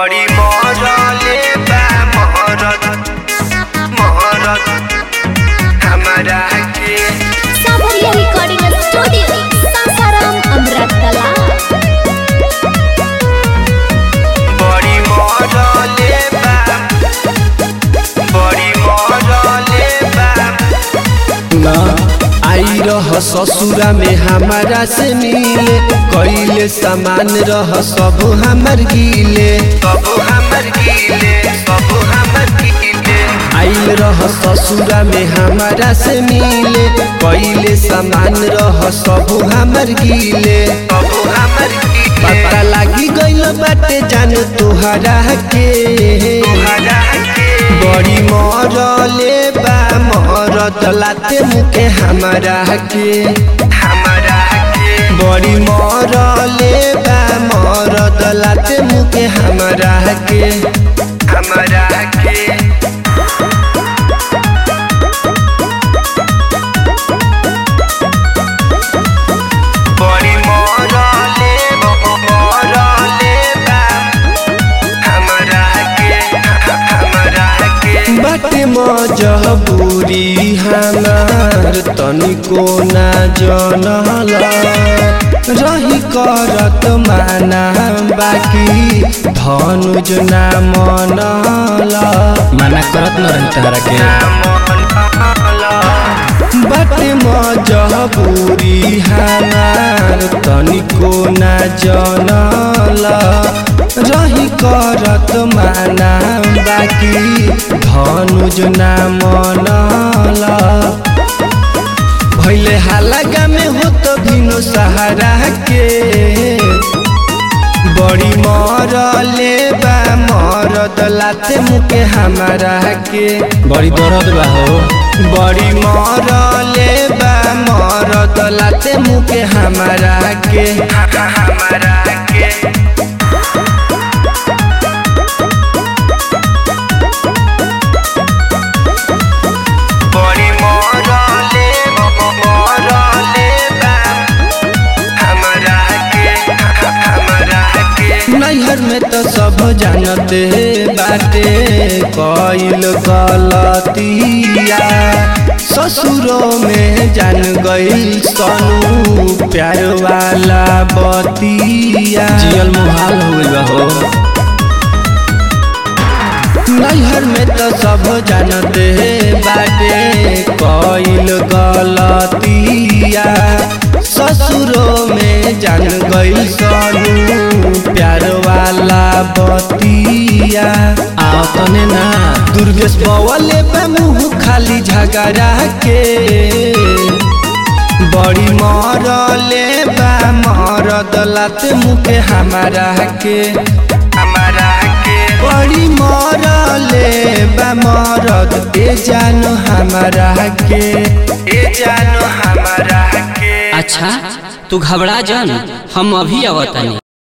बड़ी मरले बा महरत महरत हमरा के सावरिया रिकॉर्डिंग स्टूडियो सासाराम अमृतकला बड़ी मरले बा बड़ी मरले बा ना आई रह ससुरा में हमारा से मिले कइले सामान रह सब हमर गिले सब हमर गीले सब हमर गीले आइल रह ससुरा में हमारा से मिले कइले सामान रह सब हमर गिले सब हमर गीले पता लागी गइल बाटे जान तोहरा के तोहरा के बड़ी मरले बा मरद लाते मुके हमारा के हमरा के बड़ी मरले बा मरद लाते मुके हमारा के हमरा के बड़ी मरले मरले बा हमरा के हमरा के बाटे मजबूरी हमार तनिको ना जनल रही करत माना बाकी धनुज ना मनल माना करत न रही तहरा के बाटे मजबूरी हमार तनिको ना जनल रही करत माना बाकी धनुज ना मनल भैले हालागा में हो तो भिनो सहारा के बड़ी मरले बा मरद लाते मुके हमारा के बड़ी दर्द बा हो बड़ी मरले बा मरद लाते मुके हमारा के हमरा के बड़ी मरले मरले बा हमरा के हमरा के नैहर में तो सब जानते बाटे कइल गलतिया ससुरों में जान गइल सनू प्यार वाला बतिया जियल मुहाल हो गइल बा हो नैहर में तो सब जानते बाटे कइल गलतिया ससुरों में जान गइल सनू प्यार वाला बतिया आओ तने ना दुर्गेश बवले पे मुँह खाली झगड़ा के बड़ी मरले बा मरद लाते मुके हमारा के हमरा के बड़ी मरले बा मरद ए जानो हमारा के ए जानो हमरा के अच्छा तू घबरा जान हम अभी आवतानी